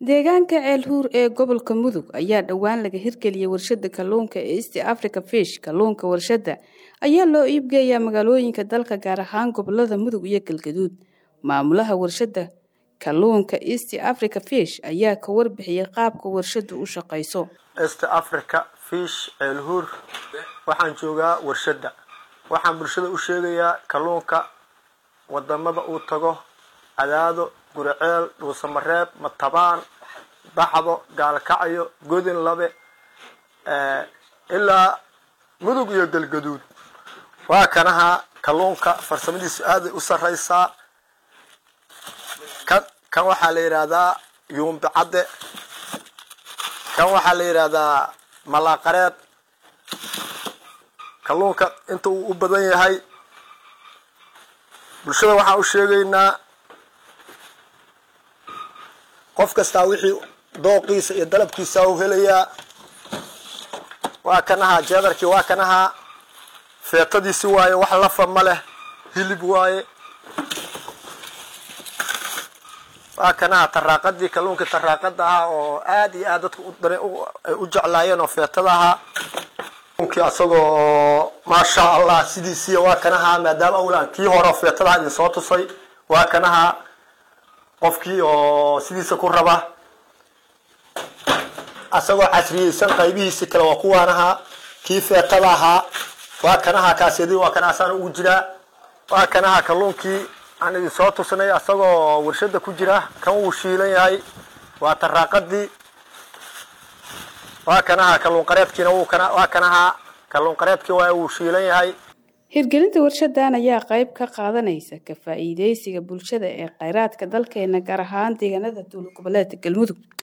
deegaanka ceelhuur ee gobolka mudug ayaa dhowaan laga hirgeliyay warshada kalluunka ee east africa fish kalluunka warshada ayaa loo iibgeeyaa magaalooyinka dalka gaar ahaan gobolada mudug iyo galgaduud maamulaha warshada kalluunka east africa fish ayaa ka warbixiyay qaabka warshadu u shaqayso east africa fish ceelhuur waxaan joogaa warshada waxaan bulshada u sheegayaa kalluunka wadamada uu tago cadaado guriceel dhuusamareeb matabaan baxdo gaalkacyo godin labe ilaa mudug iyo galgaduud waa kanaha kalluunka farsamadiisu aaday u sareysaa kan kan waxaa la yidhaahdaa yuumbi cadde kan waxaa la yidhaahdaa malaaqareed kalluunka inta uu u badan yahay bulshada waxaan u sheegaynaa qof kastaa wixii dooqiisa iyo dalabkiisa u helayaa waa kanahaa jeedarkii waa kanahaa feetadiisi waaye wax lafa ma leh hilib waaye waa kanaha taraaqadii kalluunkii taraaqada ahaa oo aad iyo aad dadka ay u jeclaayeen oo feetada ahaa kalluunkii asagoo maasha allah sidiisiiya waa kanaha maadaama awlaan kii hore feetadaha idin soo tusay waa kanaha qofkii oo sidiisa ku raba asagoo casriyeysan qaybihiisi kale waa kuwaanahaa kii feetada ahaa waa kanaha kaasyadii waa kana asaan ugu jiraa waa kanaha kalluunkii aan idin soo tusnay asagoo warshada ku jira kan wuu shiilan yahay waa taraaqadii waa kanaha kalluun qareedkiina waa kanaha kalluun qareedkii waa wuu shiilan yahay hirgelinta warshadan ayaa qayb ka qaadanaysa ka faa'iideysiga bulshada ee kheyraadka dalkeena gaar ahaan deegaanada dowlad goboleedka galmudug